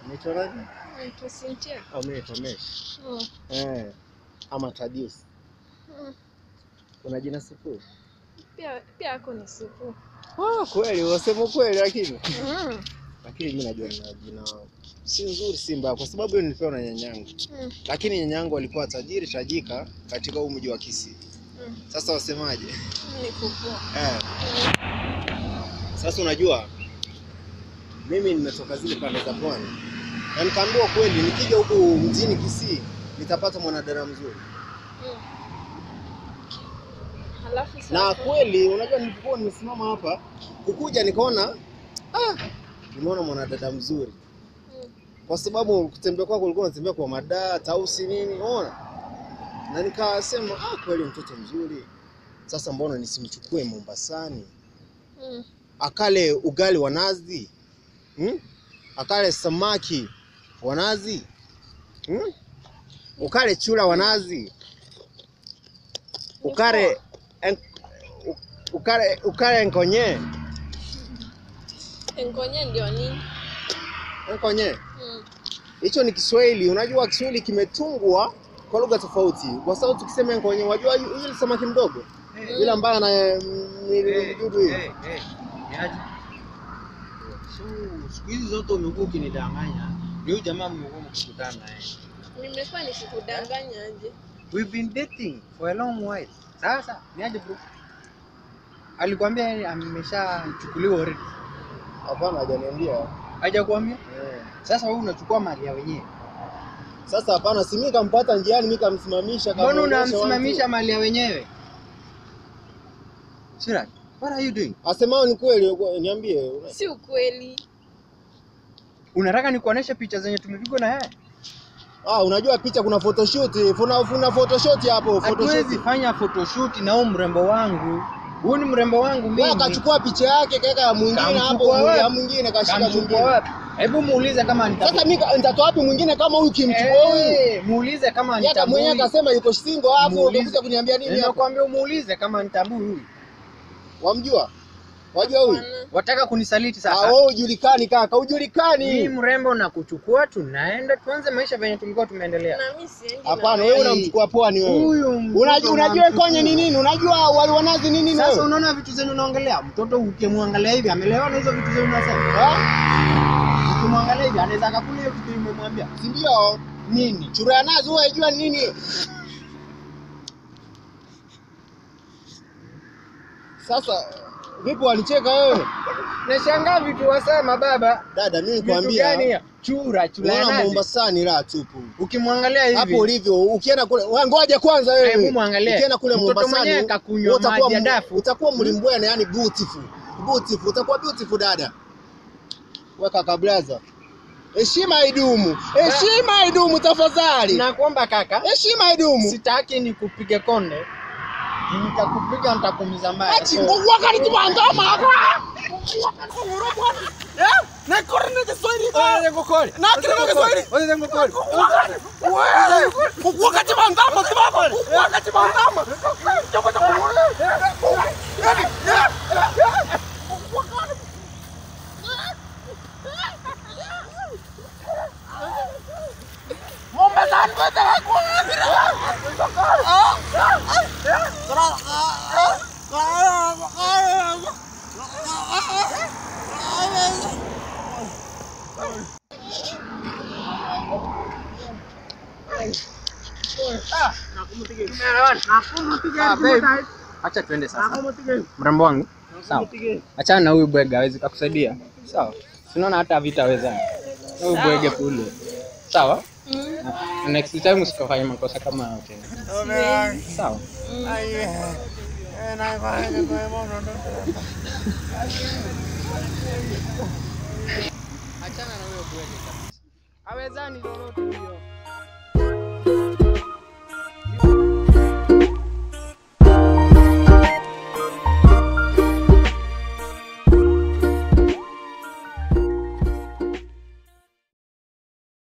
Unaitwa nani? Naitwa Cynthia. Au mimi naitwa Mesh. Mm. Eh. Ama Tadius. Mm. Una jina supu? Pia pia yako ni supu. Ah, kweli, wasema kweli lakini. Mm. Lakini mimi najua nina jina si nzuri si mbaya kwa sababu hiyo nilipewa na nyanyangu. Mm. Lakini nyanyangu alikuwa tajiri tajika katika huu mji wa Kisii. Mm. Sasa wasemaje? Ni kuku. Eh. Mm. Sasa unajua mimi nimetoka zile pande za pwani na nikaambiwa kweli nikija huku mjini Kisii nitapata mwanadada mzuri, Mm. Halafu sasa. na kweli unajua, nilipokuwa nimesimama hapa kukuja nikaona ah, nimeona mwanadada mzuri, Mm. kwa sababu kutembea kwako ulikuwa unatembea kwa madaa tausi nini, unaona, na nikasema ah, kweli mtoto mzuri. Sasa mbona nisimchukue Mombasani Mm. akale ugali wa nazi hmm? akale samaki wa nazi hmm? ukale chura wa nazi ukale en, u- ukale ukale nkonye Enkonye ndio nini? nkonye Mm. hicho ni Kiswahili. Unajua Kiswahili kimetungwa kwa lugha tofauti, kwa sababu tukisema nkonye, wajua yu- yule samaki mdogo yule ambaye ana mwili mdudu hiyo Siku hizi zote umekuwa ukinidanganya. Ni huyu jamaa mmekuwa mkikutana naye. Nimekuwa nikikudanganya aje? We've been dating for a long while. Sasa ni aje bro? Alikwambia yeye ameshachukuliwa already. Hapana, hajaniambia Hajakwambia? eh. Sasa wewe unachukua mali ya wenyewe. Sasa hapana, si mimi kampata njiani, mimi kamsimamisha. Mbona kamuonyesha unamsimamisha mali ya wenyewe? Siraj, what are you doing? watu. Asemao ni kweli, niambie. Si ukweli. Unataka nikuoneshe picha zenye tumepigwa na yeye? Ah, unajua picha kuna photoshoot, kuna kuna photoshoot hapo, Hatuwezi photoshoot. fanya photoshoot na huyu mrembo wangu. Huyu ni mrembo wangu Wewe mimi. akachukua picha yake kaweka ya mwingine Kamchukua hapo, wapi? ya mwingine kashika Kamchukua mwingine. wapi? Hebu muulize kama nitabu. Sasa mimi ka- nitatoa wapi mwingine kama huyu kimchukua huyu? Eh, muulize kama Yeye hata mwenyewe nitambui. akasema yuko single hapo, Muulize. utakuja kuniambia nini hapo? Ninakwambia umuulize kama nitambui huyu. Wamjua? Wajua huyu? Hapana. Wataka kunisaliti Ah, sasa? wewe hujulikani kaka, Mimi hujulikani. mrembo na kuchukua, tunaenda tuanze maisha venye tulikuwa tumeendelea. Na mimi siendi. na Hapana, wewe. wewe unamchukua poa ni wewe. Huyu mtoto Unajua unajua namchukua. konye ni nini? Unajua wali wanazi ni nini Sasa wewe? unaona vitu zenye unaongelea, mtoto ukimwangalia hivi amelewa na hizo vitu zenye unasema. Ah? Ukimwangalia hivi anaweza akakula hiyo kitu umemwambia. Si ndio? Nini? Chura ya nazi wewe unajua ni nini? Sasa vipi walicheka wewe? Nashangaa vitu wasema baba. Dada, mimi Vitu gani nikwambia ya? Chura, chura ya unaona nazi. Mombasani la tupu. Ukimwangalia hivi. Hapo ulivyo ukienda kule, wewe ngoja kwanza wewe. Hebu mwangalie. Ukienda kule Mtoto Mombasani mwenyewe kakunywa utakuwa maji ya m- dafu. Utakuwa mlimbwena yani beautiful. Beautiful, utakuwa beautiful dada. Weka kablaza. Heshima idumu. Heshima idumu tafadhali. Nakuomba kaka. Heshima idumu. Sitaki nikupige konde. Nitakupiga nitakumiza mbaya. Ati wakati tubandama hapa. Wakati bandama tubako. Wakati bandama. Ah, babe. Acha tuende sasa. Mrembo wangu. Sawa. Achana na huyu bwege hawezi kukusaidia. Sawa. Sinaona hata vitawezana. Huyu bwege kule. Sawa? Mm. Na Next time usikafanye makosa kama hayo tena. Sawa. Achana na huyo bwege kabisa. Hawezani lolote.